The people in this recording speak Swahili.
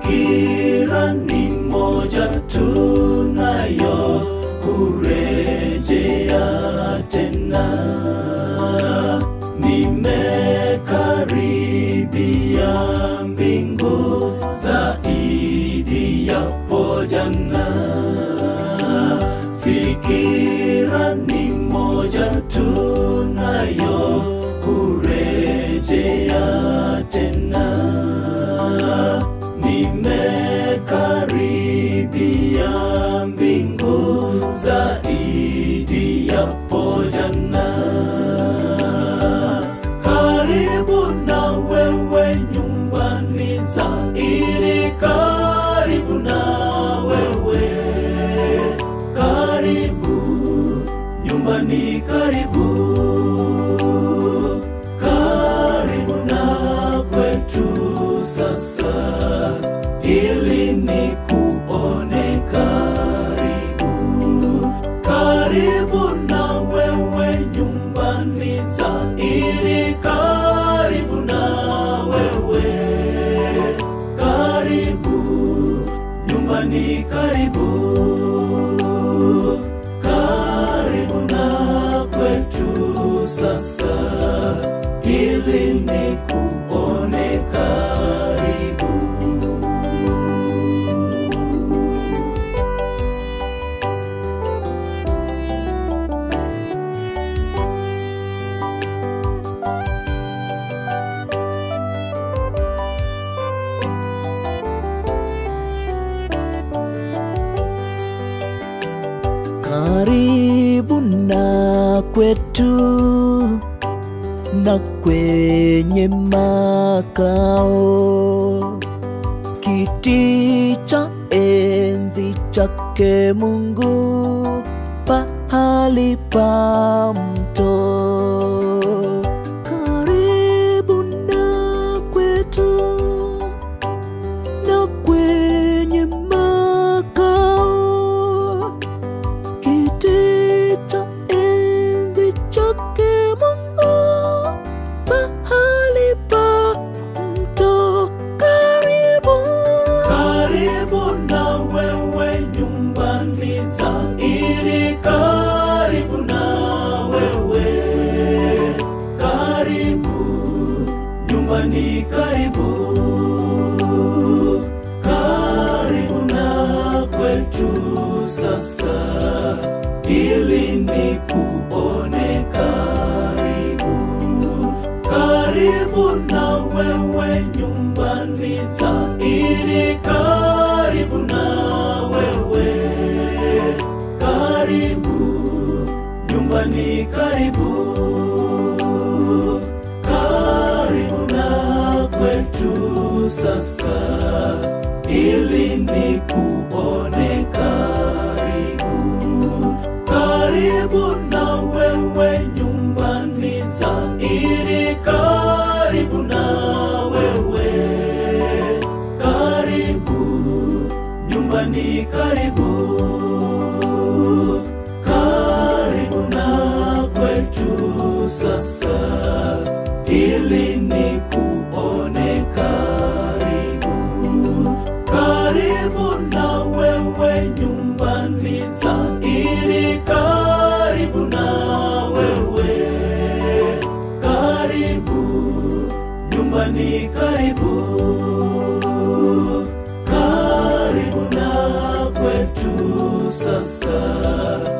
fikira ni moja tunayo kurejea tena nimekaribia mbingu zaidi yapo jana fikira ni moja tunayo kurejea tena nimekaribia mbingu zaidi yapo jana karibu na wewe nyumbani zaidi karibu na wewe karibu nyumbani karibu karibu na kwetu sasa ili ni kuone karibu karibu na wewe nyumbani zaidi karibu na wewe karibu nyumbani karibu karibu na kwetu sasa ili ni kuone karibu karibu na kwetu na kwenye makao kiti cha enzi chake Mungu pahali pa mto karibu na kwetu na kwenye makao kiti cha enzi chake Mungu pahali pa mto karibu karibu na wewe nyumbani zaidi karibu na wewe karibu nyumbani karibu karibu na kwetu sasa ili ni kuone karibu karibu na wewe nyumbani zaidi karibu na wewe karibu nyumbani karibu karibu na kwetu sasa ili ni kuone karibu karibu na wewe nyumbani zaidi karibu na wewe karibu nyumbani karibu karibu na kwetu sasa ili ni kuone karibu karibu na wewe nyumbani zaidi karibu na wewe karibu nyumbani karibu karibu na kwetu sasa